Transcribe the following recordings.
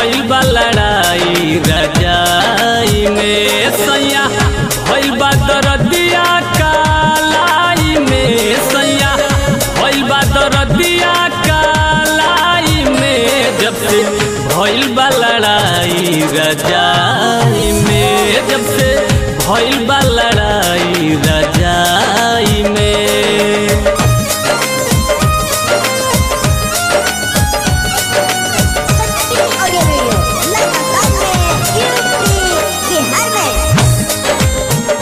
भइल बा लड़ाई रजाई में सैया भइल बा दरदिया कालाई में सैया भइल बा दरदिया कालाई में जब से भइल बा लड़ाई रजाई में जब से भइल बा लड़ाई रजाई में शक्ति ऑडियो वीडियो लगातार में यूपी बिहार में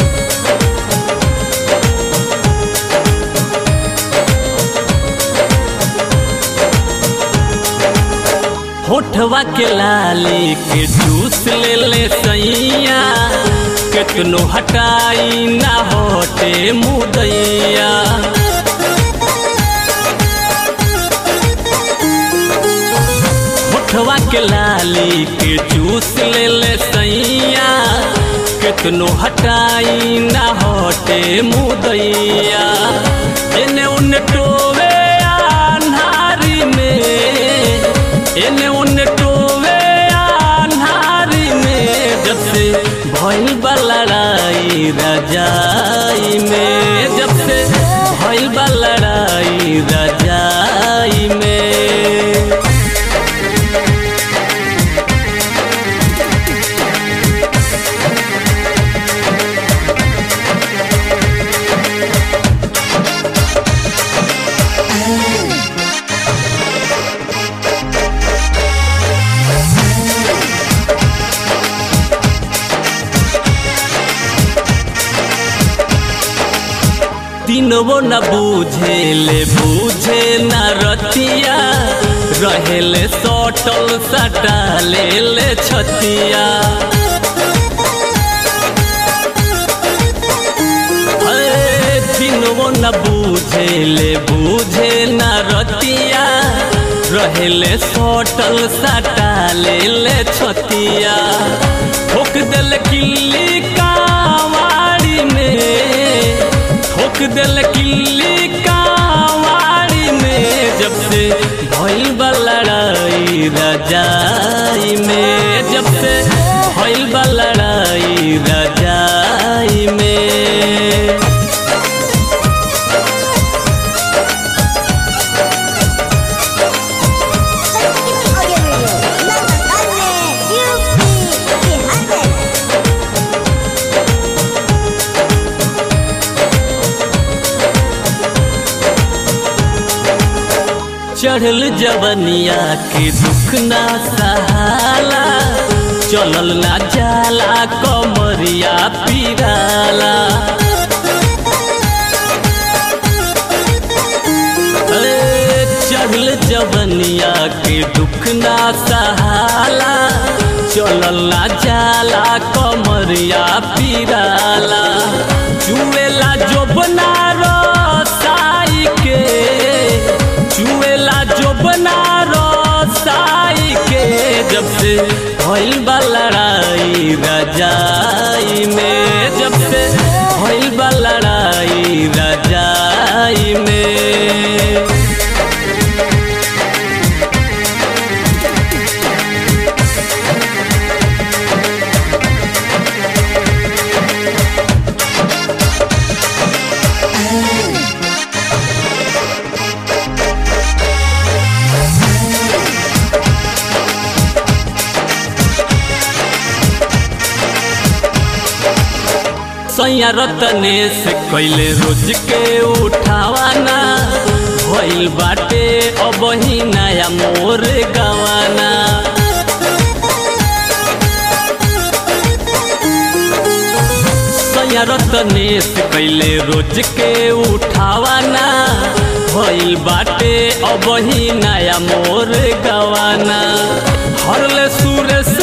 होठवा के लाली के जूस ले ले सैया केतनो हटाई ना होटे मुदैया होठवा के लाली के जूस ले ले सैया केतनो हटाई ना होटे मुदैया एने उने टोवे अन्हारी में एने उने टोवे अन्हारी में जब से भइल बा लड़ाई रजाई में जब से भइल बा लड़ाई रजाई में तीनों न बूझे ले बूझे न रतिया रहेले सटल सटा ले ले छतिया अरे तीनों न बूझे ले बूझे न रतिया रहेले सटल सटा ले ले छतिया ठोक दिल किल्ली कावाड़ी में ठोक दिल किल्ली कावाड़ी में जब से भइल बा लड़ाई रजाई में जब से भइल बा लड़ाई रजाई में शक्ति ऑडियो वीडियो लगातार में यूपी बिहार में चढ़ल जवनिया के दुख ना सहाला चलल ना जाला कमरिया पिराला अरे चढ़ल जवनिया के दुख ना सहाला चलल ना जाला कमरिया पिराला चुएला जोबना रसाई के चुएला जोबना रसाई के जब से भइल बा लड़ाई रजाई में जब से भइल बा लड़ाई रजाई में सैया रतनेश कैले रोज के उठावाना भइल बाटे अब ही नया मोर गवाना सैया रतनेश कैले रोज के उठावाना भइल बाटे अब ही नया मोर गवाना हरले सुरेश